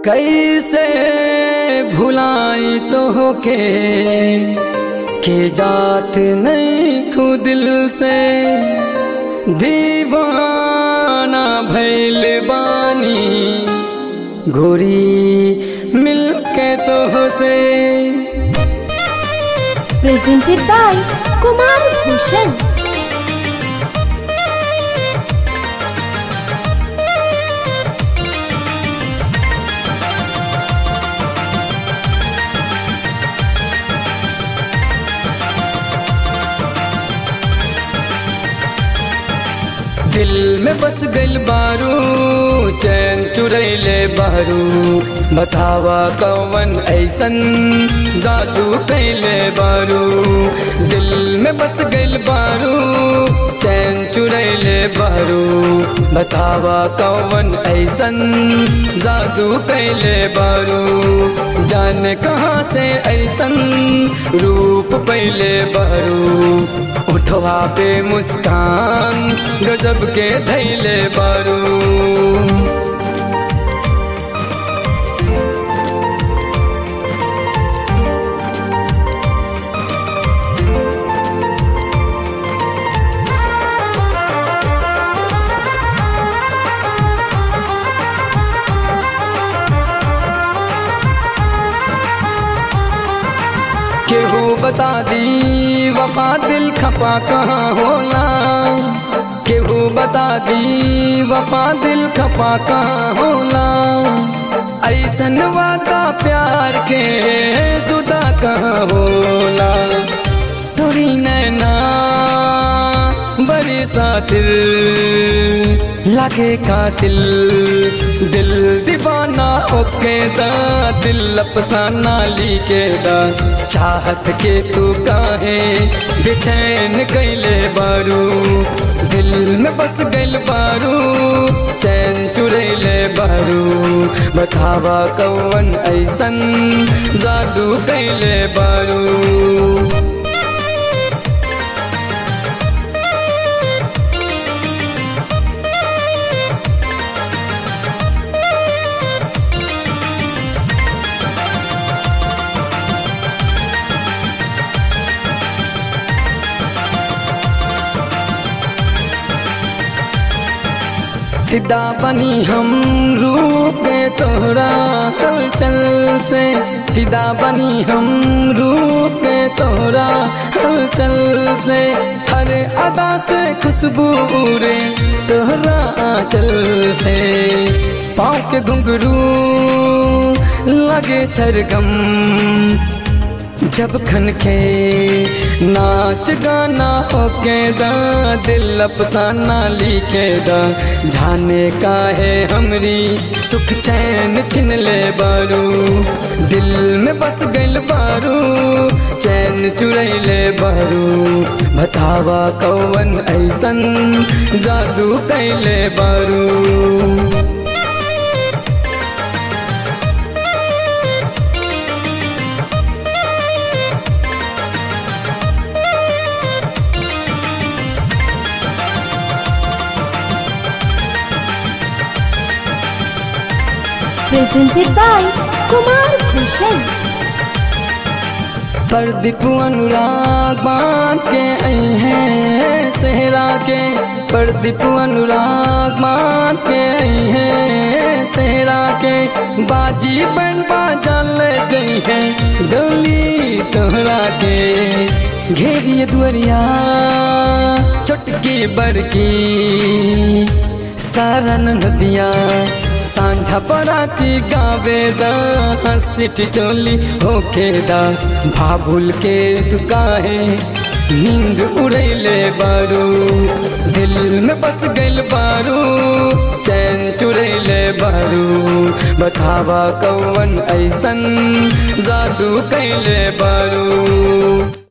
कैसे भुलाई तो के के जात नहीं खू दिल से दीवाना भैल बानी गोरी मिलके तो से presented by Kumar Bhushan. दिल में बस गइल बारू चैन चुरैले बारू बतावा कौन ऐसन जादू कैले बारू दिल में बस गइल बारू चैन चुरैले बारू बतावा कौन ऐसन जादू कैले बारू जाने कहाँ से ऐसन रूप पहले बारू उठवा पे मुस्कान गजब के धैले बारू केहू बता दी वफा दिल खपा कहाँ होला केहू बता दी वफा दिल खपा कहाँ होला ऐसन वादा प्यार के जुदा कहाँ होला थोड़ी नैना बड़ी साथिल लगे कातिल दिल दीवाना ओके दा दिल अफसाना लिखे दा चाहत के तू काहे बेचैन कैले बारू दिल में बस गइल बारू चैन चुरैले बारू बतावा कौन ऐसन जादू कैले बारू फिदा बनी हम रूप के तोहरा हलचल से फिदा बनी हम रूप के तोहरा हलचल से हर अदा से खुशबू रे तोहरा आंचल से पाँव के घुंघरू लगे सरगम जब खन के नाच गाना होके दा दिल अफसाना लिखे दा जाने का है हमरी सुख चैन छिन ले बारू दिल में बस गइल बारू चैन चुरैले बारू बतावा कौन ऐसन जादू कैले बारू Presented by Kumar Bhushan. Pradeep Anurag बांध के आई है सेहरा के प्रदीप अनुराग बांध के आई है सेहरा के बाजी बन बाजा ले गई है डोली तोहरा के घेरिए दुआरिया चुटकी बड़की सारा नदिया सांझा पराती गावे दा हंसी टिटोली होके दा भाभुल के तू काहे नींद उड़ैले बारू दिल में बस गइल बारू चैन चुरैले बारू बतावा कौन ऐसन जादू कैले बारू